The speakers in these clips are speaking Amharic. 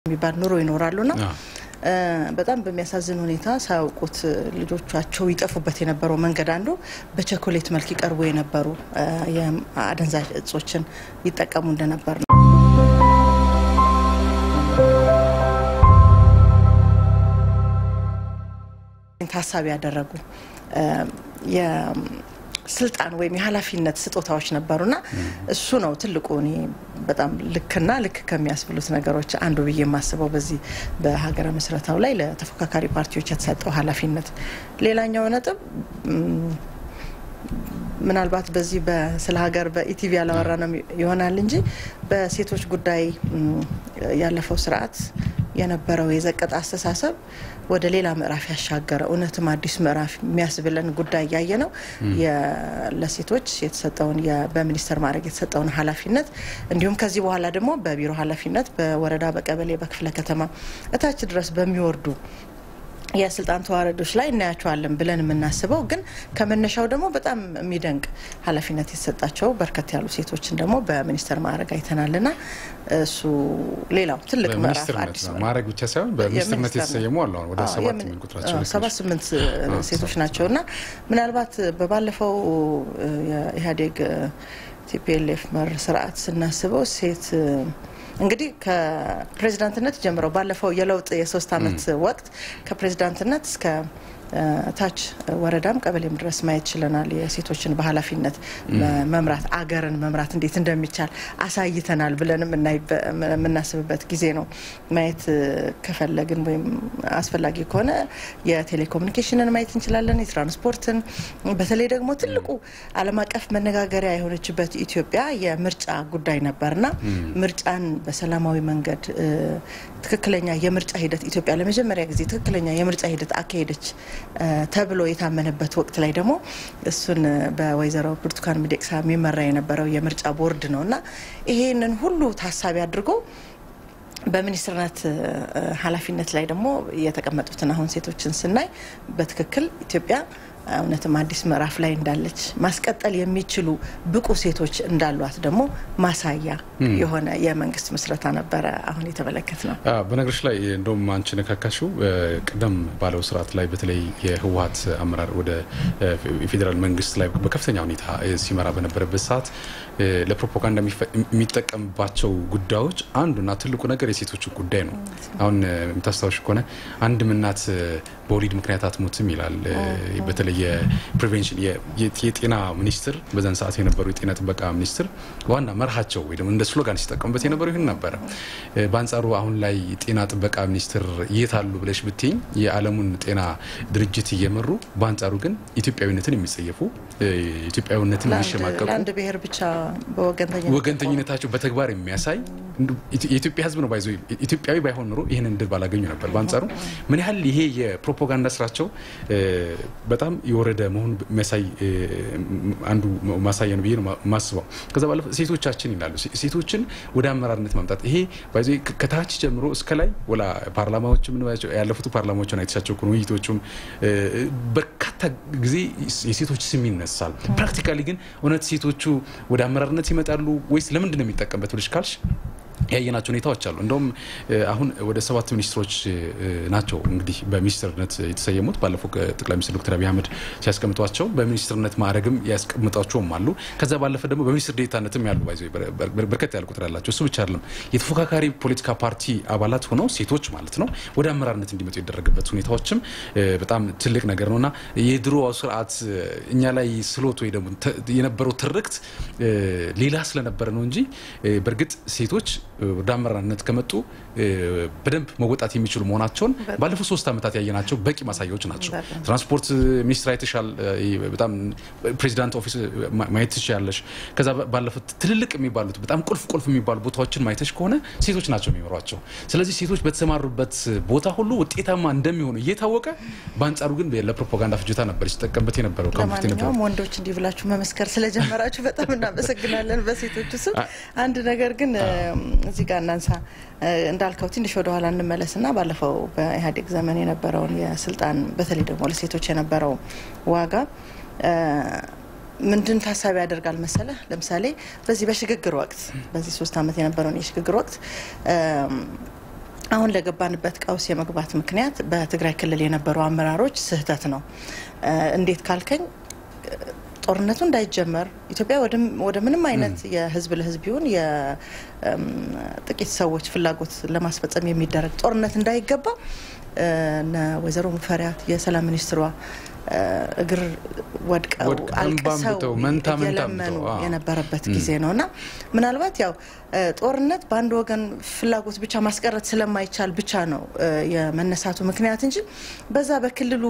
የሚባል ኑሮ ይኖራሉና በጣም በሚያሳዝን ሁኔታ ሳያውቁት ልጆቻቸው ይጠፉበት የነበረው መንገድ አንዱ በቸኮሌት መልክ ይቀርቡ የነበሩ የአደንዛዥ እጾችን ይጠቀሙ እንደነበር ነው። ታሳቢ ያደረጉ ስልጣን ወይም የኃላፊነት ስጦታዎች ነበሩና እሱ ነው ትልቁ እኔ በጣም ልክና ልክ ከሚያስብሉት ነገሮች አንዱ ብዬ የማስበው በዚህ በሀገረ ምስረታው ላይ ለተፎካካሪ ፓርቲዎች የተሰጠው ኃላፊነት። ሌላኛው ነጥብ ምናልባት በዚህ ስለ ሀገር በኢቲቪ ያላወራ ነው ይሆናል እንጂ በሴቶች ጉዳይ ያለፈው ስርዓት የነበረው የዘቀጠ አስተሳሰብ ወደ ሌላ ምዕራፍ ያሻገረ እውነትም አዲስ ምዕራፍ የሚያስብለን ጉዳይ ያየ ነው። ለሴቶች የተሰጠውን በሚኒስተር ማድረግ የተሰጠውን ኃላፊነት እንዲሁም ከዚህ በኋላ ደግሞ በቢሮ ኃላፊነት በወረዳ፣ በቀበሌ፣ በክፍለ ከተማ እታች ድረስ በሚወርዱ የስልጣን ተዋረዶች ላይ እናያቸዋለን ብለን የምናስበው ግን ከመነሻው ደግሞ በጣም የሚደንቅ ኃላፊነት የተሰጣቸው በርከት ያሉ ሴቶችን ደግሞ በሚኒስተር ማዕረግ አይተናልና እሱ ሌላው ትልቅ ምዕራፍ አዲስ ማዕረግ ብቻ ሳይሆን በሚኒስትርነት የተሰየሙ አሉ። አሁን ወደ ሰባት የሚል ቁጥራቸው ሰባት ስምንት ሴቶች ናቸው እና ምናልባት በባለፈው የኢህአዴግ ቲፒኤልኤፍ መር ስርዓት ስናስበው ሴት እንግዲህ ከፕሬዚዳንትነት ጀምረው ባለፈው የለውጥ የሶስት አመት ወቅት ከፕሬዚዳንትነት እስከ ታች ወረዳም ቀበሌም ድረስ ማየት ችለናል። የሴቶችን በኃላፊነት መምራት አገርን መምራት እንዴት እንደሚቻል አሳይተናል ብለንም የምናስብበት ጊዜ ነው። ማየት ከፈለግን ወይም አስፈላጊ ከሆነ የቴሌኮሙኒኬሽንን ማየት እንችላለን፣ የትራንስፖርትን፣ በተለይ ደግሞ ትልቁ ዓለም አቀፍ መነጋገሪያ የሆነችበት ኢትዮጵያ የምርጫ ጉዳይ ነበርና ምርጫን በሰላማዊ መንገድ ትክክለኛ የምርጫ ሂደት ኢትዮጵያ ለመጀመሪያ ጊዜ ትክክለኛ የምርጫ ሂደት አካሄደች ተብሎ የታመነበት ወቅት ላይ ደግሞ እሱን በወይዘሮ ብርቱካን ሚደቅሳ የሚመራ የነበረው የምርጫ ቦርድ ነው እና ይሄንን ሁሉ ታሳቢ አድርጎ በሚኒስትርነት ኃላፊነት ላይ ደግሞ የተቀመጡትን አሁን ሴቶችን ስናይ በትክክል ኢትዮጵያ እውነትም አዲስ ምዕራፍ ላይ እንዳለች ማስቀጠል የሚችሉ ብቁ ሴቶች እንዳሏት ደግሞ ማሳያ የሆነ የመንግስት ምስረታ ነበረ አሁን የተመለከት ነው። በነገሮች ላይ እንደውም አንቺ ነካካሽው ቅደም ባለው ስርዓት ላይ በተለይ የህወሀት አመራር ወደ ፌዴራል መንግስት ላይ በከፍተኛ ሁኔታ ሲመራ በነበረበት ሰዓት ለፕሮፓጋንዳ የሚጠቀምባቸው ጉዳዮች አንዱና ትልቁ ነገር የሴቶች ጉዳይ ነው። አሁን የምታስታውሽ ከሆነ አንድም እናት በወሊድ ምክንያት አትሞትም ይላል። በተለይ የፕሪቬንሽን የጤና ሚኒስትር በዛን ሰዓት የነበሩ የጤና ጥበቃ ሚኒስትር ዋና መርሃቸው ወይ ደግሞ እንደ ስሎጋን ሲጠቀሙበት የነበረው ይህን ነበረ። በአንጻሩ አሁን ላይ ጤና ጥበቃ ሚኒስትር የት አሉ ብለሽ ብትኝ የዓለሙን ጤና ድርጅት እየመሩ በአንጻሩ ግን ኢትዮጵያዊነትን የሚጸየፉ ኢትዮጵያዊነትን የሚሸማቀቁ ለአንድ ብሔር ብቻ ወገንተኝነታቸው በተግባር የሚያሳይ የኢትዮጵያ ሕዝብ ነው ባይዞ ኢትዮጵያዊ ባይሆን ኑሮ ይህንን ድል ባላገኙ ነበር። በአንጻሩ ምን ያህል ይሄ የፕሮፓጋንዳ ስራቸው በጣም የወረደ መሆኑ የሚያሳይ አንዱ ማሳያ ነው ብዬ ነው ማስበው። ከዛ ባለፈ ሴቶቻችን ይላሉ ሴቶችን ወደ አመራርነት ማምጣት ይሄ ባይዞ ከታች ጀምሮ እስከ ላይ ወላ ፓርላማዎች ያለፉት ፓርላማዎችን አይተሻቸው ከሆነ ውይይቶቹም በርካታ ጊዜ የሴቶች ስም ይነሳል። ፕራክቲካሊ ግን እውነት ሴቶቹ ወደ አመራርነት ይመጣሉ ወይስ ለምንድን ነው የሚጠቀምበት ብለሽ ካልሽ ያየናቸው ሁኔታዎች አሉ። እንደውም አሁን ወደ ሰባት ሚኒስትሮች ናቸው እንግዲህ በሚኒስትርነት የተሰየሙት። ባለፈው ጠቅላይ ሚኒስትር ዶክተር አብይ አህመድ ሲያስቀምጧቸው በሚኒስትርነት ማዕረግም ያስቀምጧቸውም አሉ። ከዛ ባለፈ ደግሞ በሚኒስትር ዴታነትም ያሉ ባይዘ በርከት ያለ ቁጥር ያላቸው። እሱ ብቻ አይደለም የተፎካካሪ ፖለቲካ ፓርቲ አባላት ሆነው ሴቶች ማለት ነው ወደ አመራርነት እንዲመጡ የደረገበት ሁኔታዎችም በጣም ትልቅ ነገር ነው እና የድሮ ስርዓት እኛ ላይ ስሎት ወይ ደግሞ የነበረው ትርክት ሌላ ስለነበረ ነው እንጂ በእርግጥ ሴቶች ወደ አመራርነት ከመጡ በደንብ መወጣት የሚችሉ መሆናቸውን ባለፉት ሶስት ዓመታት ያየናቸው በቂ ማሳያዎች ናቸው። ትራንስፖርት ሚኒስትር አይተሻል። በጣም ፕሬዚዳንት ኦፊስ ማየት ትችያለሽ። ከዛ ባለፉት ትልልቅ የሚባሉት በጣም ቁልፍ ቁልፍ የሚባሉ ቦታዎችን ማየተሽ ከሆነ ሴቶች ናቸው የሚመሯቸው። ስለዚህ ሴቶች በተሰማሩበት ቦታ ሁሉ ውጤታማ እንደሚሆኑ እየታወቀ በአንጻሩ ግን ለፕሮፓጋንዳ ፍጆታ ነበር ሲጠቀምበት የነበረው። ለማንኛውም ወንዶች እንዲህ ብላችሁ መመስከር ስለጀመራችሁ በጣም እናመሰግናለን። በሴቶቹ ስም አንድ ነገር ግን እዚህ ጋር እናንሳ እንዳልከው ትንሽ ወደ ኋላ እንመለስና ባለፈው በኢህአዴግ ዘመን የነበረውን የስልጣን በተለይ ደግሞ ለሴቶች የነበረው ዋጋ ምንድን ታሳቢ ያደርጋል መሰለ? ለምሳሌ በዚህ በሽግግር ወቅት በዚህ ሶስት ዓመት የነበረውን የሽግግር ወቅት አሁን ለገባንበት ቀውስ የመግባት ምክንያት በትግራይ ክልል የነበሩ አመራሮች ስህተት ነው። እንዴት ካልከኝ ጦርነቱ እንዳይጀመር ኢትዮጵያ ወደ ምንም አይነት የህዝብ ለህዝብ ይሁን የጥቂት ሰዎች ፍላጎት ለማስፈጸም የሚደረግ ጦርነት እንዳይገባ ወይዘሮ ሙፈሪያት የሰላም ሚኒስትሯ እግር ወድቀው አልቅሰው እየለመኑ የነበረበት ጊዜ ነው እና ምናልባት ያው ጦርነት በአንድ ወገን ፍላጎት ብቻ ማስቀረት ስለማይቻል ብቻ ነው የመነሳቱ ምክንያት እንጂ በዛ በክልሉ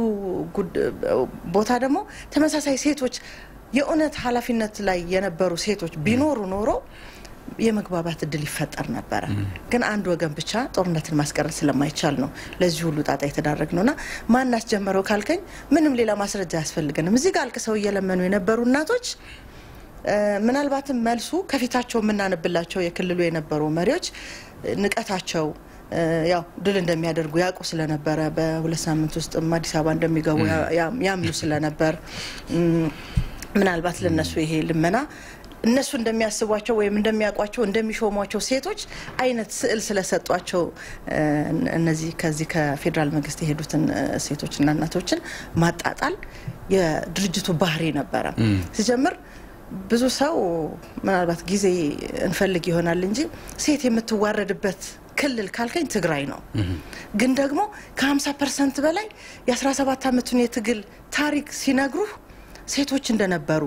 ቦታ ደግሞ ተመሳሳይ ሴቶች የእውነት ኃላፊነት ላይ የነበሩ ሴቶች ቢኖሩ ኖሮ የመግባባት እድል ይፈጠር ነበረ። ግን አንድ ወገን ብቻ ጦርነትን ማስቀረት ስለማይቻል ነው ለዚህ ሁሉ ጣጣ የተዳረግ ነውና ማን አስጀመረው ካልከኝ ምንም ሌላ ማስረጃ አያስፈልገንም። እዚህ ጋር አልቅሰው እየለመኑ የነበሩ እናቶች ምናልባትም መልሱ ከፊታቸው የምናነብላቸው የክልሉ የነበሩ መሪዎች ንቀታቸው ያው ድል እንደሚያደርጉ ያውቁ ስለነበረ በሁለት ሳምንት ውስጥ አዲስ አበባ እንደሚገቡ ያምኑ ስለነበር ምናልባት ለነሱ ይሄ ልመና እነሱ እንደሚያስቧቸው ወይም እንደሚያውቋቸው እንደሚሾሟቸው ሴቶች አይነት ስዕል ስለሰጧቸው እነዚህ ከዚህ ከፌዴራል መንግስት የሄዱትን ሴቶችና እናቶችን ማጣጣል የድርጅቱ ባህሪ ነበረ። ሲጀምር ብዙ ሰው ምናልባት ጊዜ እንፈልግ ይሆናል እንጂ ሴት የምትዋረድበት ክልል ካልከኝ ትግራይ ነው። ግን ደግሞ ከ50 ፐርሰንት በላይ የ17 ዓመቱን የትግል ታሪክ ሲነግሩህ ሴቶች እንደነበሩ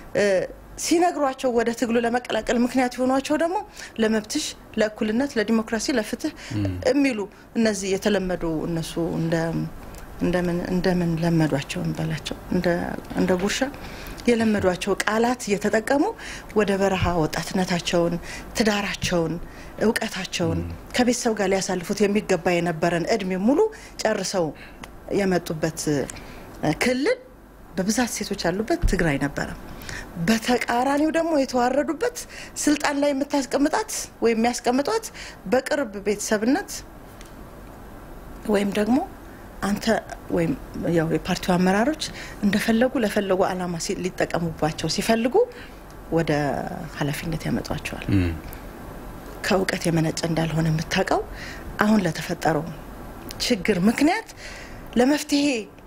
ሲነግሯቸው ወደ ትግሉ ለመቀላቀል ምክንያት የሆኗቸው ደግሞ ለመብትሽ፣ ለእኩልነት፣ ለዲሞክራሲ፣ ለፍትህ የሚሉ እነዚህ የተለመዱ እነሱ እንደምን ለመዷቸው እንበላቸው እንደ ጉርሻ የለመዷቸው ቃላት እየተጠቀሙ ወደ በረሃ ወጣትነታቸውን፣ ትዳራቸውን፣ እውቀታቸውን ከቤተሰብ ጋር ሊያሳልፉት የሚገባ የነበረን እድሜ ሙሉ ጨርሰው የመጡበት ክልል በብዛት ሴቶች ያሉበት ትግራይ ነበረ። በተቃራኒው ደግሞ የተዋረዱበት ስልጣን ላይ የምታስቀምጣት ወይም የሚያስቀምጧት በቅርብ ቤተሰብነት ወይም ደግሞ አንተ ወይም ያው የፓርቲው አመራሮች እንደፈለጉ ለፈለጉ ዓላማ ሊጠቀሙባቸው ሲፈልጉ ወደ ኃላፊነት ያመጧቸዋል። ከእውቀት የመነጨ እንዳልሆነ የምታውቀው አሁን ለተፈጠረው ችግር ምክንያት ለመፍትሄ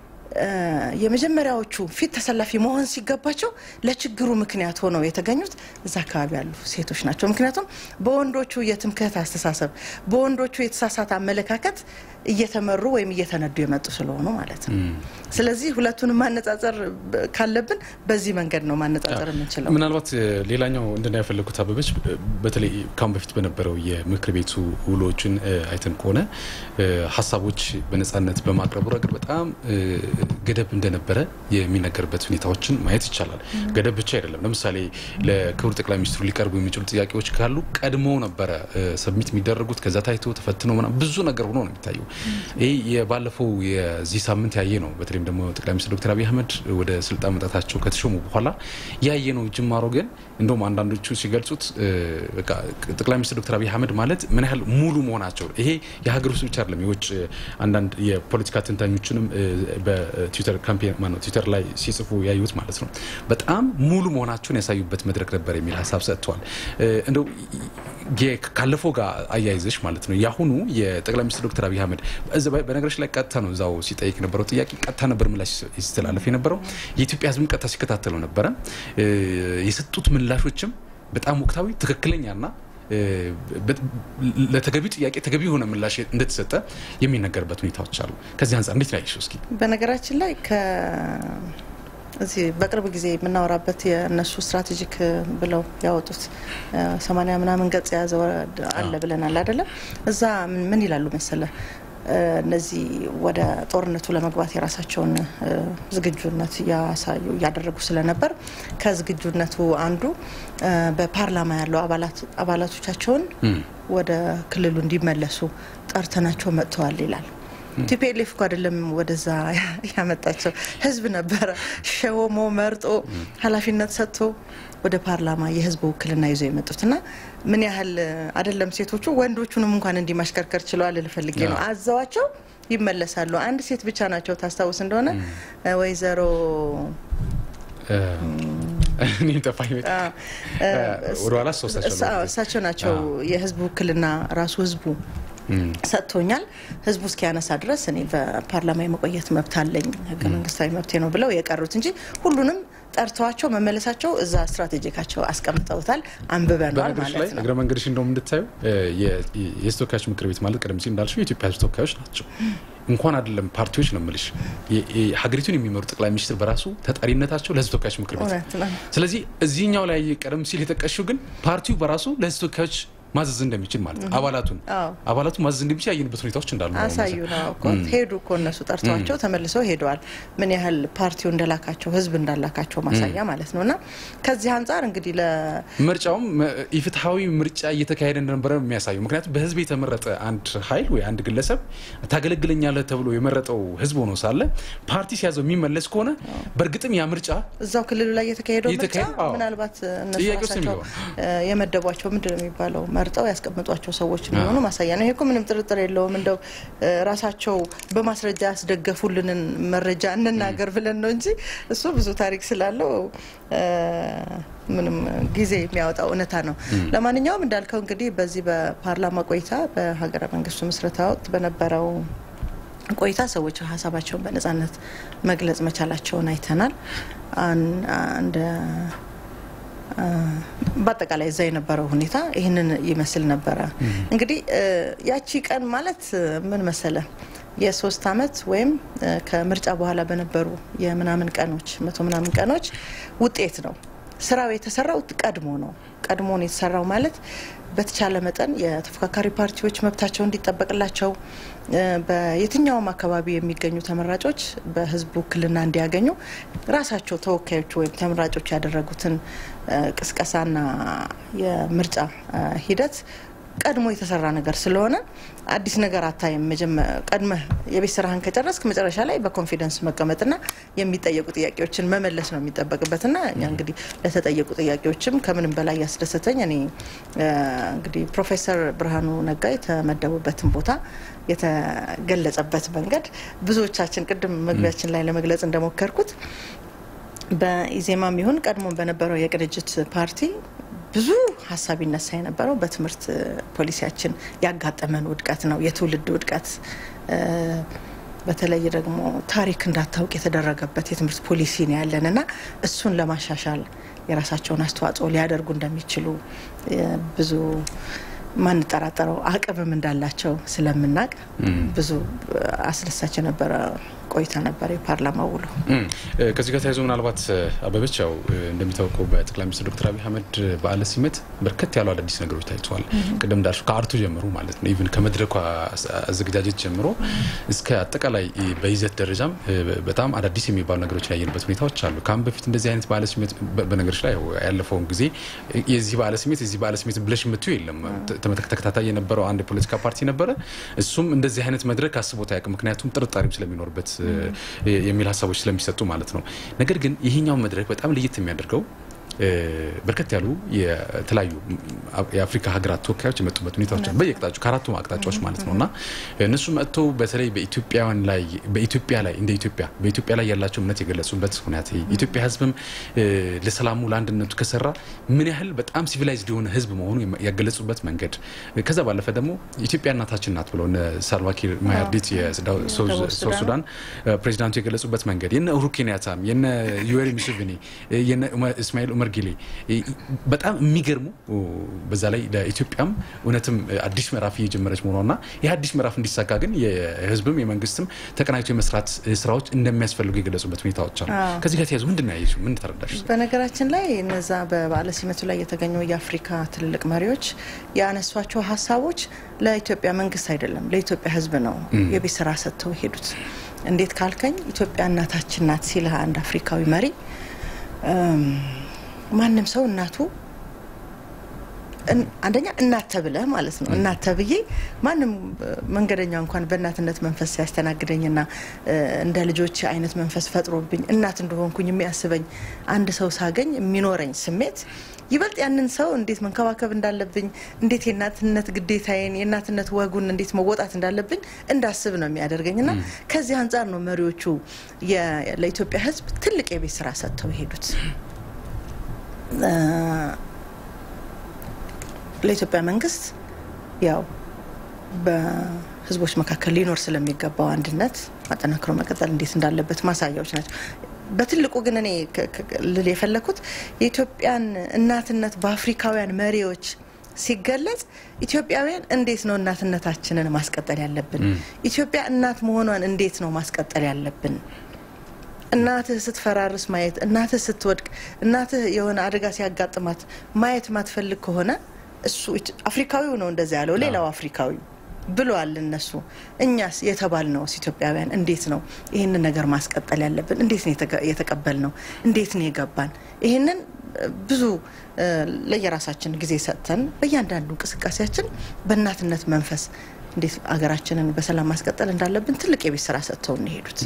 የመጀመሪያዎቹ ፊት ተሰላፊ መሆን ሲገባቸው ለችግሩ ምክንያት ሆነው የተገኙት እዛ አካባቢ ያሉ ሴቶች ናቸው። ምክንያቱም በወንዶቹ የትምክህት አስተሳሰብ፣ በወንዶቹ የተሳሳተ አመለካከት እየተመሩ ወይም እየተነዱ የመጡ ስለሆኑ ማለት ነው። ስለዚህ ሁለቱንም ማነጻጸር ካለብን በዚህ መንገድ ነው ማነጻጸር የምንችለው። ምናልባት ሌላኛው እንድና ያፈለጉት አበበች በተለይ ካሁን በፊት በነበረው የምክር ቤቱ ውሎችን አይተን ከሆነ ሀሳቦች በነጻነት በማቅረቡ ረገድ በጣም ገደብ እንደነበረ የሚነገርበት ሁኔታዎችን ማየት ይቻላል። ገደብ ብቻ አይደለም። ለምሳሌ ለክቡር ጠቅላይ ሚኒስትሩ ሊቀርቡ የሚችሉ ጥያቄዎች ካሉ ቀድሞ ነበረ ሰብሚት የሚደረጉት ከዛ ታይቶ ተፈትኖ ምናምን ብዙ ነገር ሆኖ ነው የሚታየው። ይህ የባለፈው የዚህ ሳምንት ያየ ነው። በተለይም ደግሞ ጠቅላይ ሚኒስትር ዶክተር አብይ አህመድ ወደ ስልጣን መጣታቸው ከተሾሙ በኋላ ያየ ነው ጅማሮ። ግን እንደውም አንዳንዶቹ ሲገልጹት ጠቅላይ ሚኒስትር ዶክተር አብይ አህመድ ማለት ምን ያህል ሙሉ መሆናቸው ይሄ የሀገር ውስጥ ብቻ አይደለም፣ የውጭ አንዳንድ የፖለቲካ ትንታኞችንም በትዊተር ካምፔን ማነው ትዊተር ላይ ሲጽፉ ያዩት ማለት ነው። በጣም ሙሉ መሆናቸውን ያሳዩበት መድረክ ነበር የሚል ሀሳብ ሰጥተዋል። እንደው ካለፈው ጋር አያይዘሽ ማለት ነው የአሁኑ የጠቅላይ ሚኒስትር ዶክተር አብይ አህመድ በነገሮች ላይ ቀጥታ ነው እዛው ሲጠይቅ የነበረው ጥያቄ ቀጥታ ነበር ምላሽ ሲተላለፍ የነበረው የኢትዮጵያ ሕዝብም ቀጥታ ሲከታተለው ነበረ። የሰጡት ምላሾችም በጣም ወቅታዊ ትክክለኛና ለተገቢው ጥያቄ ተገቢ የሆነ ምላሽ እንደተሰጠ የሚነገርበት ሁኔታዎች አሉ። ከዚህ አንጻር እንዴት ላይ እስኪ በነገራችን ላይ እዚህ በቅርብ ጊዜ የምናወራበት የእነሱ ስትራቴጂክ ብለው ያወጡት ሰማንያ ምናምን ገጽ የያዘ አለ ብለናል አይደለም? እዛ ምን ይላሉ መሰለ እነዚህ ወደ ጦርነቱ ለመግባት የራሳቸውን ዝግጁነት እያሳዩ እያደረጉ ስለነበር ከዝግጁነቱ አንዱ በፓርላማ ያለው አባላቶቻቸውን ወደ ክልሉ እንዲመለሱ ጠርተናቸው መጥተዋል ይላል። ቲፒኤልኤፍ እኮ አይደለም ወደዛ ያመጣቸው ህዝብ ነበረ ሸወሞ መርጦ ኃላፊነት ሰጥቶ ወደ ፓርላማ የህዝብ ውክልና ይዞ የመጡት እና ምን ያህል አይደለም ሴቶቹ ወንዶቹንም እንኳን እንዲህ ማሽከርከር ችለዋል ልፈልጌ ነው። አዘዋቸው ይመለሳሉ። አንድ ሴት ብቻ ናቸው ታስታውስ እንደሆነ ወይዘሮ ወደኋላ እሳቸው ናቸው የህዝብ ውክልና ራሱ ህዝቡ ሰጥቶኛል። ህዝቡ እስኪያነሳ ድረስ እኔ በፓርላማ የመቆየት መብት አለኝ፣ ህገ መንግስታዊ መብቴ ነው ብለው የቀሩት እንጂ ሁሉንም ጠርተዋቸው መመለሳቸው እዛ ስትራቴጂካቸው አስቀምጠውታል። አንብበነዋል በነገሮች ላይ ማለት ነው። እግረ መንገድሽ እንደውም እንድታዩ የህዝብ ተወካዮች ምክር ቤት ማለት ቀደም ሲል እንዳልሽው የኢትዮጵያ ህዝብ ተወካዮች ናቸው። እንኳን አይደለም ፓርቲዎች ነው የምልሽ፣ የ- የ- ሀገሪቱን የሚመሩ ጠቅላይ ሚኒስትር በራሱ ተጠሪነታቸው ለህዝብ ተወካዮች ምክር ቤት ነው። እውነት ነው። ስለዚህ እዚህኛው ላይ ቀደም ሲል የጠቀሽው ግን ፓርቲው በራሱ ለህዝብ ተወካዮች ማዘዝ እንደሚችል ማለት ነው። አባላቱን አዎ። አባላቱ ማዘዝ እንደሚችል ያየንበት ሁኔታዎች እንዳሉ ነው አሳዩ ነው እኮ ሄዱ እኮ እነሱ ጠርተዋቸው ተመልሰው ሄደዋል። ምን ያህል ፓርቲው እንደላካቸው ህዝብ እንዳላካቸው ማሳያ ማለት ነው። እና ከዚህ አንጻር እንግዲህ ለ ምርጫውም ኢፍትሐዊ ምርጫ እየተካሄደ እንደነበረ ነው የሚያሳየው። ምክንያቱም በህዝብ የተመረጠ አንድ ኃይል ወይ አንድ ግለሰብ ታገለግለኛለህ ተብሎ የመረጠው ህዝብ ሆኖ ሳለ ፓርቲ ሲያዘው የሚመለስ ከሆነ በእርግጥም ያ ምርጫ እዛው ክልሉ ላይ የተካሄደው ምርጫ የተካሄደ- አዎ። ምናልባት እነሱ ጥያቄ ውስጥ ራሳቸው የሚገባ። እ፣ የመደቧቸው ምንድን ነው የሚባለው መርጠው ያስቀምጧቸው ሰዎች እንደሆኑ ማሳያ ነው። ይሄ እኮ ምንም ጥርጥር የለውም። እንደው እ፣ ራሳቸው በማስረጃ ያስደገፉልንን መረጃ እንናገር ብለን ነው እንጂ እሱ ብዙ ታሪክ ስላለው እ፣ ምንም ጊዜ የሚያወጣው እውነታ ነው። ለማንኛውም እንዳልከው እንግዲህ በዚህ በፓርላማ ቆይታ በሀገረ መንግስቱ ምስረታ ወቅት በነበረው ቆይታ ሰዎች ሀሳባቸውን በነጻነት መግለጽ መቻላቸውን አይተናል። አን- እንደ አ፣ በአጠቃላይ እዛ የነበረው ሁኔታ ይህንን ይመስል ነበረ። እንግዲህ እ፣ ያቺ ቀን ማለት እ፣ ምን መሰለ የሶስት አመት ወይም እ፣ ከምርጫ በኋላ በነበሩ የምናምን ቀኖች መቶ ምናምን ቀኖች ውጤት ነው። ስራው የተሰራው ቀድሞ ነው። ቀድሞ ነው የተሰራው ማለት በተቻለ መጠን የተፎካካሪ ፓርቲዎች መብታቸው እንዲጠበቅላቸው እ፣ በየትኛውም አካባቢ የሚገኙ ተመራጮች በህዝብ ውክልና እንዲያገኙ ራሳቸው ተወካዮቹ ወይም ተመራጮች ያደረጉትን እ፣ ቅስቀሳና የምርጫ እ፣ ሂደት ቀድሞ የተሰራ ነገር ስለሆነ አዲስ ነገር አታይም። መጀመ- ቀድመህ የቤት ስራህን ከጨረስክ መጨረሻ ላይ በኮንፊደንስ መቀመጥና የሚጠየቁ ጥያቄዎችን መመለስ ነው የሚጠበቅበትና እኛ እንግዲህ ለተጠየቁ ጥያቄዎችም ከምንም በላይ ያስደሰተኝ እኔ እ፣ እንግዲህ ፕሮፌሰር ብርሃኑ ነጋ የተመደቡበትን ቦታ የተገለጸበት መንገድ ብዙዎቻችን ቅድም መግቢያችን ላይ ለመግለጽ እንደሞከርኩት በኢዜማም ይሁን ቀድሞ በነበረው የቅንጅት ፓርቲ ብዙ ሀሳብ ይነሳ የነበረው በትምህርት ፖሊሲያችን ያጋጠመን ውድቀት ነው፣ የትውልድ ውድቀት እ፣ በተለይ ደግሞ ታሪክ እንዳታውቅ የተደረገበት የትምህርት ፖሊሲ ነው ያለን እና እሱን ለማሻሻል የራሳቸውን አስተዋጽኦ ሊያደርጉ እንደሚችሉ እ፣ ብዙ ማንጠራጠረው አቅምም እንዳላቸው ስለምናቅ ብዙ አስደሳች የነበረ ቆይታ ነበር የፓርላማ ውሎ። እም፣ እ፣ ከዚህ ጋር ተያይዞ ምናልባት እ፣ አበበች ያው እ፣ እንደሚታወቀው በጠቅላይ ሚኒስትር ዶክተር አብይ አህመድ በዓለ ሲመት በርከት ያሉ አዳዲስ ነገሮች ታይተዋል። ቅድም እንዳልሽው ከአርቱ ጀምሮ ማለት ነው ኢቭን ከመድረኩ አስ- አዘገጃጀት ጀምሮ እስከ አጠቃላይ እ፣ በይዘት ደረጃም እ፣ በጣም አዳዲስ የሚባሉ ነገሮች ያየንበት ሁኔታዎች አሉ። ከአሁን በፊት እንደዚህ አይነት በዓለ ሲመት በ- በነገሮች ላይ ያው ያለፈውን ጊዜ እ፣ የዚህ በዓለ ሲመት የዚህ በዓለ ሲመት ብለሽ የምትዩ የለም። ተ- ተመ- ተከታታይ የነበረው አንድ የፖለቲካ ፓርቲ ነበረ። እሱም እንደዚህ አይነት መድረክ አስቦት አያውቅም። ምክንያቱም ጥርጣሬም ስለሚኖርበት እ፣ የሚል ሀሳቦች ስለሚሰጡ ማለት ነው። ነገር ግን ይሄኛው መድረክ በጣም ለየት የሚያደርገው እ፣ በርከት ያሉ የተለያዩ የአፍሪካ ሀገራት ተወካዮች የመጡበት ሁኔታዎች አሉ። በየአቅጣጫው ከአራቱ አቅጣጫዎች ማለት ነው እና እነሱ መጥተው በተለይ በኢትዮጵያውያን ላይ በኢትዮጵያ ላይ እንደ ኢትዮጵያ በኢትዮጵያ ላይ ያላቸው እምነት የገለጹበት ሁኔታ የኢትዮጵያ ሕዝብም እ፣ ለሰላሙ ለአንድነቱ ከሰራ ምን ያህል በጣም ሲቪላይዝድ የሆነ ሕዝብ መሆኑ ያገለጹበት መንገድ ከዛ ባለፈ ደግሞ ኢትዮጵያ እናታችን ናት ብለው እነ ሳልቫኪር ማያርዲት የሱዳን ደቡብ ሱዳን ሱዳን ፕሬዚዳንቱ የገለጹበት መንገድ የነ ኡሁሩ ኬንያታም የነ ዩዌሪ ሙሴቬኒ የነ ኡመ- እስማኤል ኡመር ጊሌ በጣም የሚገርሙ በዛ ላይ ለኢትዮጵያም እውነትም አዲስ ምዕራፍ እየጀመረች መሆኗና ይህ አዲስ ምዕራፍ እንዲሳካ ግን የህዝብም የመንግስትም ተቀናጅቶ የመስራት ስራዎች እንደሚያስፈልጉ የገለጹበት ሁኔታዎች አሉ። አዎ። ከዚህ ጋር ተያይዞ ምንድን ነው ያየሽው? ምን ተረዳሽ? በነገራችን ላይ እነዛ በበዓለ ሲመቱ ላይ የተገኙ የአፍሪካ ትልልቅ መሪዎች ያነሷቸው ሀሳቦች ለኢትዮጵያ መንግስት አይደለም ለኢትዮጵያ ህዝብ ነው የቤት ስራ ሰጥተው ሄዱት። እንዴት ካልከኝ ኢትዮጵያ እናታችን ናት ሲል አንድ አፍሪካዊ መሪ እም፣ ማንም ሰው እናቱ እን- አንደኛ እናት ተብለህ ማለት ነው። እናት ተብዬ ማንም እ፣ መንገደኛ እንኳን በእናትነት መንፈስ ሲያስተናግደኝና እ፣ እንደ ልጆች አይነት መንፈስ ፈጥሮብኝ እናት እንደሆንኩኝ የሚያስበኝ አንድ ሰው ሳገኝ የሚኖረኝ ስሜት ይበልጥ ያንን ሰው እንዴት መንከባከብ እንዳለብኝ፣ እንዴት የእናትነት ግዴታዬን የእናትነት ወጉን እንዴት መወጣት እንዳለብኝ እንዳስብ ነው የሚያደርገኝ እና ከዚህ አንጻር ነው መሪዎቹ የ- ለኢትዮጵያ ሕዝብ ትልቅ የቤት ስራ ሰጥተው የሄዱት። እ፣ ለኢትዮጵያ መንግስት ያው በህዝቦች መካከል ሊኖር ስለሚገባው አንድነት አጠናክሮ መቀጠል እንዴት እንዳለበት ማሳያዎች ናቸው። በትልቁ ግን እኔ ልል የፈለኩት የኢትዮጵያን እናትነት በአፍሪካውያን መሪዎች ሲገለጽ ኢትዮጵያውያን እንዴት ነው እናትነታችንን ማስቀጠል ያለብን? ኢትዮጵያ እናት መሆኗን እንዴት ነው ማስቀጠል ያለብን? እናትህ ስትፈራርስ ማየት፣ እናትህ ስትወድቅ፣ እናትህ የሆነ አደጋ ሲያጋጥማት ማየት ማትፈልግ ከሆነ እሱ አፍሪካዊው ነው እንደዚያ ያለው ሌላው አፍሪካዊ ብለዋል እነሱ። እኛስ የተባል ነው ኢትዮጵያውያን እንዴት ነው ይህንን ነገር ማስቀጠል ያለብን? እንዴት ነው የተቀበል ነው? እንዴት ነው የገባን? ይህንን ብዙ ለየራሳችን ጊዜ ሰጥተን በእያንዳንዱ እንቅስቃሴያችን በእናትነት መንፈስ እንዴት አገራችንን በሰላም ማስቀጠል እንዳለብን ትልቅ የቤት ስራ ሰጥተው እንሄዱት።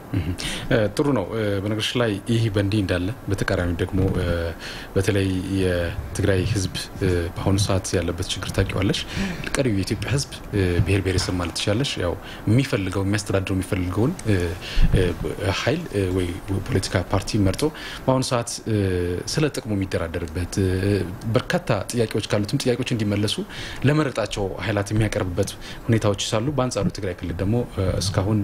ጥሩ ነው። በነገሮች ላይ ይህ በእንዲህ እንዳለ በተቃራኒ ደግሞ በተለይ የትግራይ ሕዝብ በአሁኑ ሰዓት ያለበት ችግር ታውቂዋለሽ። ቀሪው የኢትዮጵያ ሕዝብ ብሔር ብሔረሰብ ማለት ትችላለሽ፣ ያው የሚፈልገው የሚያስተዳድረው የሚፈልገውን ኃይል ወይ ፖለቲካ ፓርቲ መርጦ በአሁኑ ሰዓት ስለ ጥቅሙ የሚደራደርበት በርካታ ጥያቄዎች ካሉትም ጥያቄዎች እንዲመለሱ ለመረጣቸው ኃይላት የሚያቀርብበት ሁኔታዎች ሳሉ፣ በአንጻሩ ትግራይ ክልል ደግሞ እስካሁን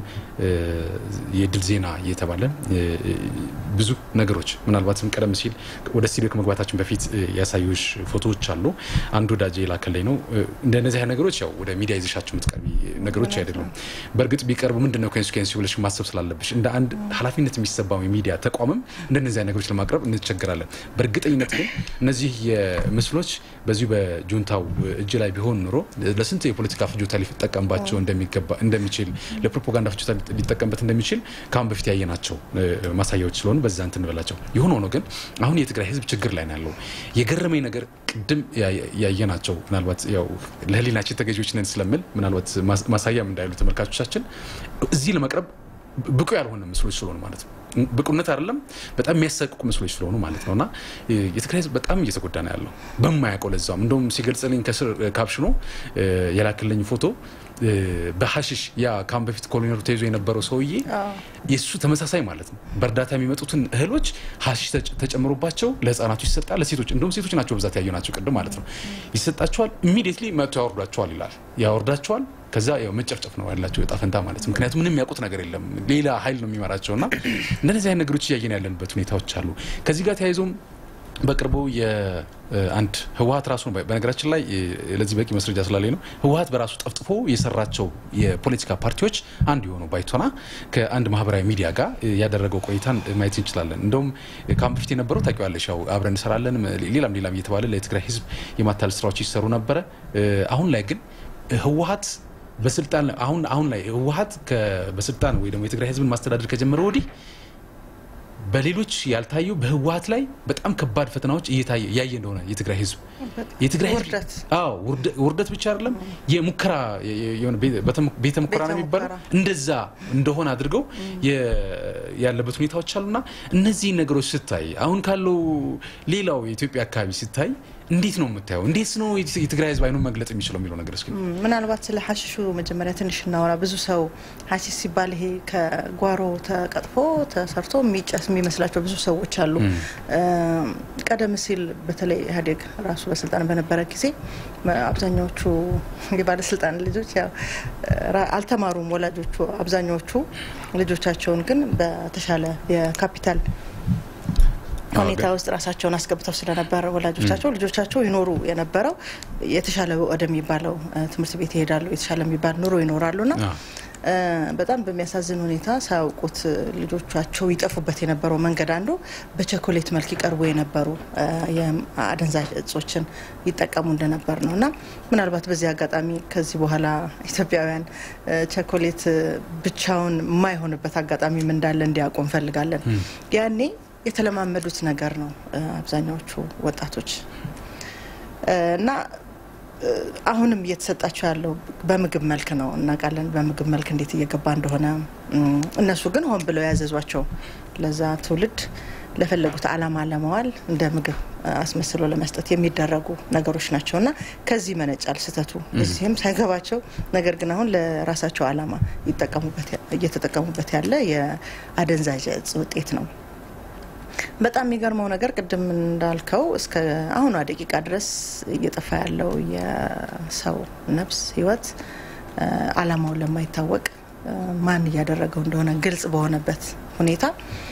የድል ዜና እየተባለ ብዙ ነገሮች ምናልባትም ቀደም ሲል ወደ ስቱዲዮ ከመግባታችን በፊት ያሳዩሽ ፎቶዎች አሉ። አንድ ወዳጅ የላከልኝ ነው። እንደነዚህ አይነት ነገሮች ያው ወደ ሚዲያ ይዘሻቸው የምትቀርቢ ነገሮች አይደሉም። በእርግጥ ቢቀርቡ ምንድን ነው ኮንሲኩዌንሲ ብለሽ ማሰብ ስላለብሽ እንደ አንድ ኃላፊነት የሚሰባው የሚዲያ ተቋምም እንደነዚህ አይነት ነገሮች ለማቅረብ እንቸገራለን። በእርግጠኝነት ግን እነዚህ ምስሎች በዚሁ በጁንታው እጅ ላይ ቢሆን ኑሮ ለስንት የፖለቲካ ፍጆታ ሊጠቀምባቸው እንደሚገባ እንደሚችል ለፕሮፓጋንዳ ፍጆታ ሊጠቀምበት እንደሚችል ከአሁን በፊት ያየናቸው ማሳያዎች ስለሆኑ በዛ እንትን በላቸው። የሆነ ሆኖ ግን አሁን የትግራይ ሕዝብ ችግር ላይ ነው ያለው። የገረመኝ ነገር ቅድም ያየናቸው ምናልባት ያው ለሕሊናችን ተገዢዎች ነን ስለምል ምናልባት ማሳያም እንዳይሉ ተመልካቾቻችን እዚህ ለመቅረብ ብቁ ያልሆነ ምስሎች ስለሆኑ ማለት ነው። ብቁነት አይደለም በጣም የሚያሰቅቁ ምስሎች ስለሆኑ ማለት ነው። እና የትግራይ ህዝብ በጣም እየተጎዳ ነው ያለው በማያውቀው ለዛም እንደውም ሲገልጽልኝ ከስር ካፕሽኖ የላክልኝ ፎቶ በሀሽሽ ያ ካሁን በፊት ኮሎኔሉ ተይዞ የነበረው ሰውዬ የእሱ ተመሳሳይ ማለት ነው። በእርዳታ የሚመጡትን እህሎች ሀሽሽ ተጨምሮባቸው ለህፃናቱ ይሰጣል። ለሴቶች እንደውም ሴቶች ናቸው በብዛት ያየናቸው ቅድም ማለት ነው። ይሰጣቸዋል። ኢሚዲየትሊ መጥቶ ያወርዷቸዋል ይላል። ያወርዳቸዋል ከዛ ያው መጨፍጨፍ ነው ያላቸው እጣ ፈንታ ማለት ነው። ምክንያቱም ምንም ያውቁት ነገር የለም ሌላ ኃይል ነው የሚመራቸው እና እንደነዚህ አይነት ነገሮች እያየን ያለንበት ሁኔታዎች አሉ። ከዚህ ጋር ተያይዞም በቅርቡ የአንድ ህወሀት ራሱ ነው በነገራችን ላይ ለዚህ በቂ መስረጃ ስላለኝ ነው። ህወሀት በራሱ ጠፍጥፎ የሰራቸው የፖለቲካ ፓርቲዎች አንዱ የሆነው ባይቶና ከአንድ ማህበራዊ ሚዲያ ጋር ያደረገው ቆይታን ማየት እንችላለን። እንደውም ከአሁን በፊት የነበረው ታውቂዋለሽ፣ ያው አብረን እንሰራለን ሌላም ሌላም እየተባለ ለትግራይ ህዝብ የማታለል ስራዎች ይሰሩ ነበረ። አሁን ላይ ግን ህወሀት በስልጣን አሁን አሁን ላይ ህወሀት በስልጣን ወይ ደግሞ የትግራይ ህዝብን ማስተዳደር ከጀመረ ወዲህ በሌሎች ያልታዩ በህወሀት ላይ በጣም ከባድ ፈተናዎች እያየ እንደሆነ የትግራይ ህዝብ የትግራይ አዎ ውርደት ብቻ አይደለም የሙከራ ቤተ ሙከራ ነው የሚባለው እንደዛ እንደሆነ አድርገው ያለበት ሁኔታዎች አሉና እነዚህ ነገሮች ስታይ አሁን ካለው ሌላው የኢትዮጵያ አካባቢ ስታይ እንዴት ነው የምታየው? እንዴት ነው የትግራይ ህዝብ አይኑን መግለጽ የሚችለው የሚለው ነገር እስኪ ምናልባት ስለ ሀሽሹ መጀመሪያ ትንሽ እናወራ። ብዙ ሰው ሀሺሽ ሲባል ይሄ ከጓሮ ተቀጥፎ ተሰርቶ የሚጨስ የሚመስላቸው ብዙ ሰዎች አሉ። ቀደም ሲል በተለይ ኢህአዴግ ራሱ በስልጣን በነበረ ጊዜ አብዛኛዎቹ የባለስልጣን ልጆች ያው አልተማሩም። ወላጆቹ አብዛኛዎቹ ልጆቻቸውን ግን በተሻለ የካፒታል ሁኔታ ውስጥ ራሳቸውን አስገብተው ስለነበረ ወላጆቻቸው ልጆቻቸው ይኖሩ የነበረው የተሻለ ወደሚባለው ትምህርት ቤት ይሄዳሉ፣ የተሻለ የሚባል ኑሮ ይኖራሉና በጣም በሚያሳዝን ሁኔታ ሳያውቁት ልጆቻቸው ይጠፉበት የነበረው መንገድ አንዱ በቸኮሌት መልክ ይቀርቡ የነበሩ የአደንዛዥ እጾችን ይጠቀሙ እንደነበር ነው እና ምናልባት በዚህ አጋጣሚ ከዚህ በኋላ ኢትዮጵያውያን ቸኮሌት ብቻውን የማይሆንበት አጋጣሚም እንዳለ እንዲያውቁ እንፈልጋለን። ያኔ የተለማመዱት ነገር ነው አብዛኛዎቹ ወጣቶች እና አሁንም እየተሰጣቸው ያለው በምግብ መልክ ነው እናውቃለን። በምግብ መልክ እንዴት እየገባ እንደሆነ እነሱ ግን ሆን ብለው ያዘዟቸው ለዛ ትውልድ ለፈለጉት ዓላማ ለመዋል እንደ ምግብ አስመስሎ ለመስጠት የሚደረጉ ነገሮች ናቸው እና ከዚህ መነጫል ስህተቱ እዚህም ሳይገባቸው ነገር ግን አሁን ለራሳቸው ዓላማ እየተጠቀሙበት ያለ የአደንዛዥ እጽ ውጤት ነው። በጣም የሚገርመው ነገር ቅድም እንዳልከው እስከ አሁኗ ደቂቃ ድረስ እየጠፋ ያለው የሰው ነፍስ ህይወት አላማውን ለማይታወቅ ማን እያደረገው እንደሆነ ግልጽ በሆነበት ሁኔታ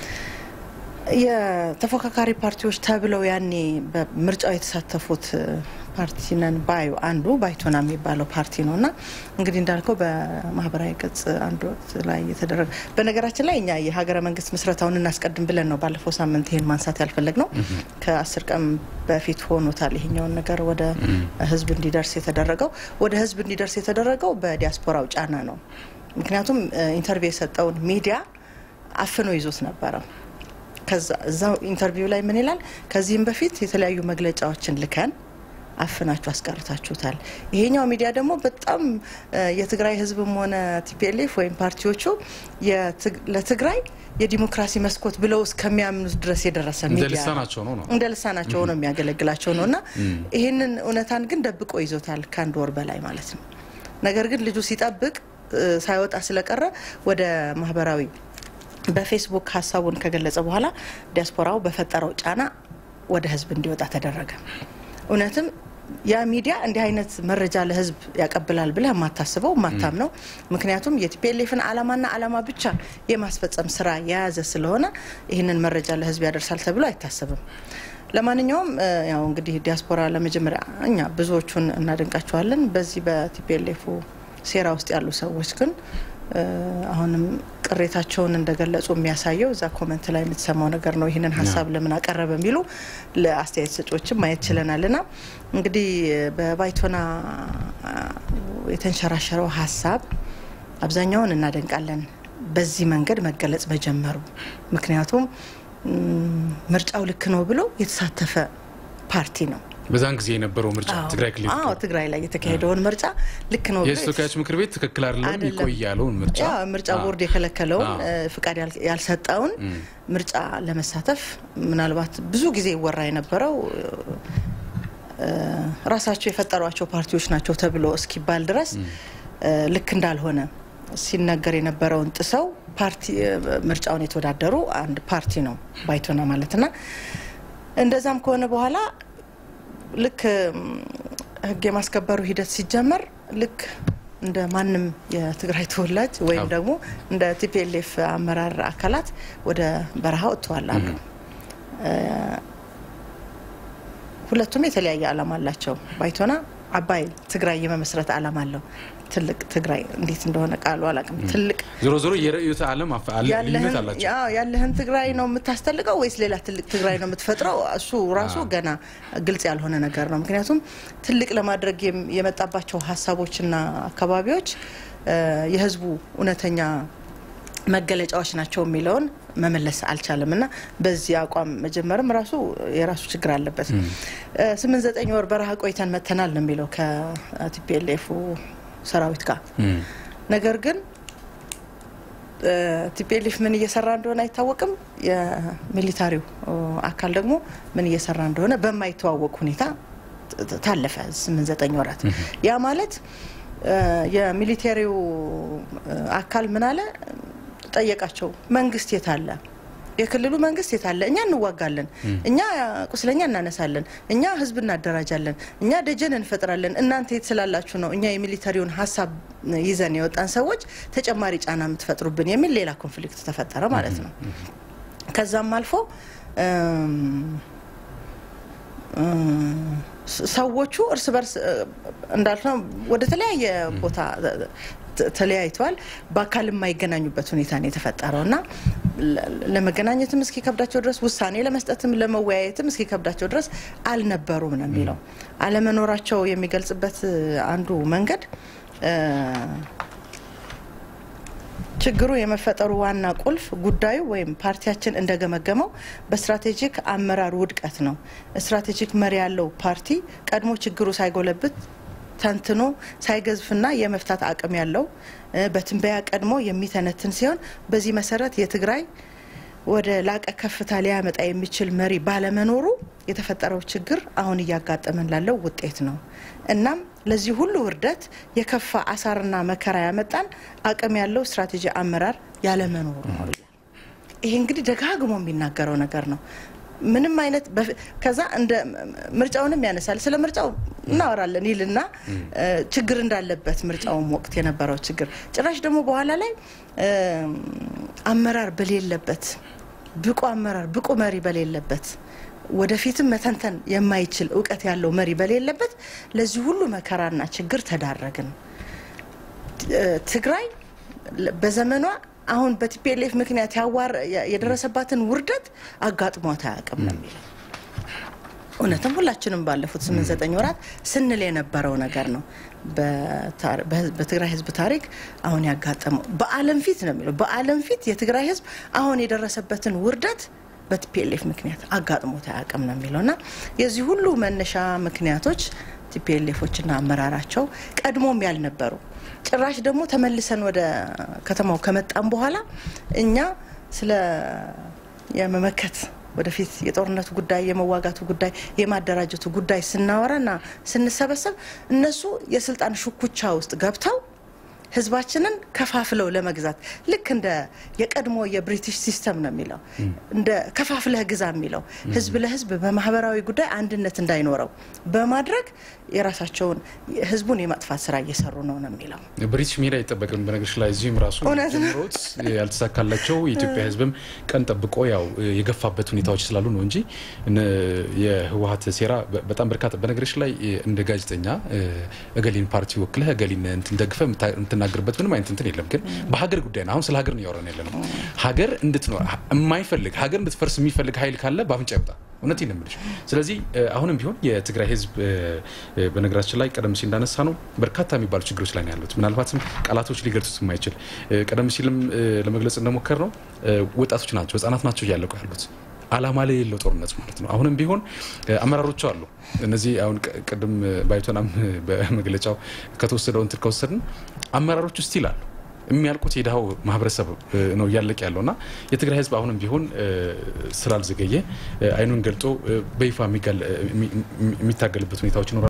የተፎካካሪ ፓርቲዎች ተብለው ያኔ በምርጫው የተሳተፉት ፓርቲ ነን ባዩ አንዱ ባይቶና የሚባለው ፓርቲ ነው እና እንግዲህ እንዳልከው በማህበራዊ ገጽ አንድ ወቅት ላይ የተደረገ በነገራችን ላይ እኛ የሀገረ መንግስት ምስረታውን እናስቀድም ብለን ነው ባለፈው ሳምንት ይህን ማንሳት ያልፈለግ ነው። ከአስር ቀን በፊት ሆኖታል ይሄኛውን ነገር ወደ ህዝብ እንዲደርስ የተደረገው ወደ ህዝብ እንዲደርስ የተደረገው በዲያስፖራው ጫና ነው። ምክንያቱም ኢንተርቪው የሰጠውን ሚዲያ አፍኖ ይዞት ነበረ። ከዛ እዛው ኢንተርቪው ላይ ምን ይላል? ከዚህም በፊት የተለያዩ መግለጫዎችን ልከን አፍናችሁ አስቀርታችሁታል። ይሄኛው ሚዲያ ደግሞ በጣም የትግራይ ህዝብም ሆነ ቲፒኤልኤፍ ወይም ፓርቲዎቹ ለትግራይ የዲሞክራሲ መስኮት ብለው እስከሚያምኑት ድረስ የደረሰ ሚዲያ እንደ ልሳናቸው ነው የሚያገለግላቸው ነው እና ይህንን እውነታን ግን ደብቆ ይዞታል ከአንድ ወር በላይ ማለት ነው። ነገር ግን ልጁ ሲጠብቅ ሳይወጣ ስለቀረ ወደ ማህበራዊ በፌስቡክ ሀሳቡን ከገለጸ በኋላ ዲያስፖራው በፈጠረው ጫና ወደ ህዝብ እንዲወጣ ተደረገ። እውነትም ያ ሚዲያ እንዲህ አይነት መረጃ ለህዝብ ያቀብላል ብለህ የማታስበው የማታምነው፣ ምክንያቱም የቲፒኤልኤፍን አላማና አላማ ብቻ የማስፈጸም ስራ የያዘ ስለሆነ ይህንን መረጃ ለህዝብ ያደርሳል ተብሎ አይታሰብም። ለማንኛውም ያው እንግዲህ ዲያስፖራ ለመጀመሪያ እኛ ብዙዎቹን እናደንቃቸዋለን። በዚህ በቲፒኤልኤፉ ሴራ ውስጥ ያሉ ሰዎች ግን አሁንም ቅሬታቸውን እንደገለጹ የሚያሳየው እዛ ኮመንት ላይ የምትሰማው ነገር ነው። ይህንን ሀሳብ ለምን አቀረበ የሚሉ ለአስተያየት ሰጪዎችም ማየት ችለናል። ና እንግዲህ በባይቶና የተንሸራሸረው ሀሳብ አብዛኛውን እናደንቃለን፣ በዚህ መንገድ መገለጽ መጀመሩ። ምክንያቱም ምርጫው ልክ ነው ብሎ የተሳተፈ ፓርቲ ነው። በዛን ጊዜ የነበረው ምርጫ ትግራይ ክልል አዎ ትግራይ ላይ የተካሄደውን ምርጫ ልክ ነው የህዝብ ተወካዮች ምክር ቤት ትክክል አይደለም ይቆይ ያለውን ምርጫ ምርጫ ቦርድ የከለከለውን ፍቃድ ያልሰጠውን ምርጫ ለመሳተፍ ምናልባት ብዙ ጊዜ ይወራ የነበረው ራሳቸው የፈጠሯቸው ፓርቲዎች ናቸው ተብሎ እስኪባል ድረስ ልክ እንዳልሆነ ሲነገር የነበረውን ጥሰው ፓርቲ ምርጫውን የተወዳደሩ አንድ ፓርቲ ነው ባይቶና ማለትና እንደዛም ከሆነ በኋላ ልክ ህግ የማስከበሩ ሂደት ሲጀመር ልክ እንደ ማንም የትግራይ ተወላጅ ወይም ደግሞ እንደ ቲፒኤልኤፍ አመራር አካላት ወደ በረሃ ወጥተዋል አሉ። ሁለቱም የተለያየ ዓላማ አላቸው። ባይቶና አባይ ትግራይ የመመስረት ዓላማ አለው። ትልቅ ትግራይ እንዴት እንደሆነ ቃሉ አላውቅም። ትልቅ ዞሮ ዞሮ የርዕዮተ ዓለም ልዩነት አላቸው። ያለህን ትግራይ ነው የምታስተልቀው ወይስ ሌላ ትልቅ ትግራይ ነው የምትፈጥረው? እሱ ራሱ ገና ግልጽ ያልሆነ ነገር ነው። ምክንያቱም ትልቅ ለማድረግ የመጣባቸው ሀሳቦችና አካባቢዎች የህዝቡ እውነተኛ መገለጫዎች ናቸው የሚለውን መመለስ አልቻለም እና በዚህ አቋም መጀመርም ራሱ የራሱ ችግር አለበት። ስምንት ዘጠኝ ወር በረሃ ቆይተን መተናል ነው የሚለው ከቲፒኤልኤፉ ሰራዊት ጋር። ነገር ግን ቲፒኤልኤፍ ምን እየሰራ እንደሆነ አይታወቅም። የሚሊታሪው አካል ደግሞ ምን እየሰራ እንደሆነ በማይተዋወቅ ሁኔታ ታለፈ ስምንት ዘጠኝ ወራት። ያ ማለት የሚሊቴሪው አካል ምን አለ ጠየቃቸው፣ መንግስት የት አለ? የክልሉ መንግስት የት አለ? እኛ እንዋጋለን፣ እኛ ቁስለኛ እናነሳለን፣ እኛ ህዝብ እናደራጃለን፣ እኛ ደጀን እንፈጥራለን። እናንተ የት ስላላችሁ ነው እኛ የሚሊተሪውን ሀሳብ ይዘን የወጣን ሰዎች ተጨማሪ ጫና የምትፈጥሩብን የሚል ሌላ ኮንፍሊክት ተፈጠረ ማለት ነው። ከዛም አልፎ ሰዎቹ እርስ በርስ እንዳልነው ወደ ተለያየ ቦታ ተለያይተዋል። በአካል የማይገናኙበት ሁኔታ ነው የተፈጠረው እና ለመገናኘትም እስኪከብዳቸው ድረስ ውሳኔ ለመስጠትም ለመወያየትም እስኪከብዳቸው ድረስ አልነበሩም ነው የሚለው። አለመኖራቸው የሚገልጽበት አንዱ መንገድ ችግሩ የመፈጠሩ ዋና ቁልፍ ጉዳዩ ወይም ፓርቲያችን እንደገመገመው በስትራቴጂክ አመራር ውድቀት ነው። ስትራቴጂክ መሪ ያለው ፓርቲ ቀድሞ ችግሩ ሳይጎለብት ተንትኖ ሳይገዝፍና የመፍታት አቅም ያለው በትንበያ ቀድሞ የሚተነትን ሲሆን በዚህ መሰረት የትግራይ ወደ ላቀ ከፍታ ሊያመጣ የሚችል መሪ ባለመኖሩ የተፈጠረው ችግር አሁን እያጋጠመን ላለው ውጤት ነው። እናም ለዚህ ሁሉ ውርደት የከፋ አሳርና መከራ ያመጣን አቅም ያለው ስትራቴጂ አመራር ያለመኖሩ ነው ይላል። ይሄ እንግዲህ ደጋግሞ የሚናገረው ነገር ነው። ምንም አይነት ከዛ እንደ ምርጫውንም ያነሳል። ስለ ምርጫው እናወራለን ይልና ችግር እንዳለበት ምርጫውም ወቅት የነበረው ችግር ጭራሽ ደግሞ በኋላ ላይ አመራር በሌለበት ብቁ አመራር ብቁ መሪ በሌለበት ወደፊትም መተንተን የማይችል እውቀት ያለው መሪ በሌለበት ለዚህ ሁሉ መከራና ችግር ተዳረግን። ትግራይ በዘመኗ አሁን በቲፒኤልኤፍ ምክንያት ያዋር የደረሰባትን ውርደት አጋጥሟት አያውቅም ነው የሚለው። እውነትም ሁላችንም ባለፉት ስምንት ዘጠኝ ወራት ስንል የነበረው ነገር ነው። በትግራይ ሕዝብ ታሪክ አሁን ያጋጠመው በዓለም ፊት ነው የሚለው በዓለም ፊት የትግራይ ሕዝብ አሁን የደረሰበትን ውርደት በቲፒኤልኤፍ ምክንያት አጋጥሞት አያውቅም ነው የሚለው እና የዚህ ሁሉ መነሻ ምክንያቶች ቲፒኤልኤፎችና አመራራቸው ቀድሞም ያልነበሩ ጭራሽ ደግሞ ተመልሰን ወደ ከተማው ከመጣም በኋላ እኛ ስለ የመመከት ወደፊት የጦርነቱ ጉዳይ፣ የመዋጋቱ ጉዳይ፣ የማደራጀቱ ጉዳይ ስናወራና ስንሰበሰብ እነሱ የስልጣን ሽኩቻ ውስጥ ገብተው ህዝባችንን ከፋፍለው ለመግዛት ልክ እንደ የቀድሞ የብሪቲሽ ሲስተም ነው የሚለው እንደ ከፋፍለህ ግዛ የሚለው ህዝብ ለህዝብ በማህበራዊ ጉዳይ አንድነት እንዳይኖረው በማድረግ የራሳቸውን ህዝቡን የማጥፋት ስራ እየሰሩ ነው ነው የሚለው። ብሪቲሽ መሄድ አይጠበቅም። በነገሮች ላይ እዚህም ራሱ ጀምሮት ያልተሳካላቸው የኢትዮጵያ ህዝብም ቀን ጠብቆ ያው የገፋበት ሁኔታዎች ስላሉ ነው እንጂ የህወሀት ሴራ በጣም በርካታ በነገሮች ላይ እንደ ጋዜጠኛ እገሊን ፓርቲ ወክለህ እገሊን እንትን ደግፈህ የምትናገርበት ምንም አይነት እንትን የለም። ግን በሀገር ጉዳይ ነው። አሁን ስለ ሀገር ነው እያወራን ያለ ነው። ሀገር እንድትኖር የማይፈልግ ሀገር እንድትፈርስ የሚፈልግ ኃይል ካለ በአፍንጫ ይወጣ። እውነቴን ነው የምልሽ። ስለዚህ አሁንም ቢሆን የትግራይ ህዝብ በነገራችን ላይ ቀደም ሲል እንዳነሳ ነው በርካታ የሚባሉ ችግሮች ላይ ነው ያሉት። ምናልባትም ቃላቶች ሊገልጹት የማይችል ቀደም ሲልም ለመግለጽ እንደሞከር ነው ወጣቶች ናቸው፣ ህጻናት ናቸው እያለቁ ያሉት አላማ ላይ የሌለው ጦርነት ማለት ነው። አሁንም ቢሆን አመራሮቹ አሉ። እነዚህ አሁን ቅድም ባይቶናም በመግለጫው ከተወሰደው እንትን ከወሰድን አመራሮቹ ስቲል አሉ። የሚያልቁት የድሃው ማህበረሰብ ነው እያለቀ ያለው እና የትግራይ ህዝብ አሁንም ቢሆን ስላልዘገየ አይኑን ገልጦ በይፋ የሚታገልበት ሁኔታዎች ይኖራል።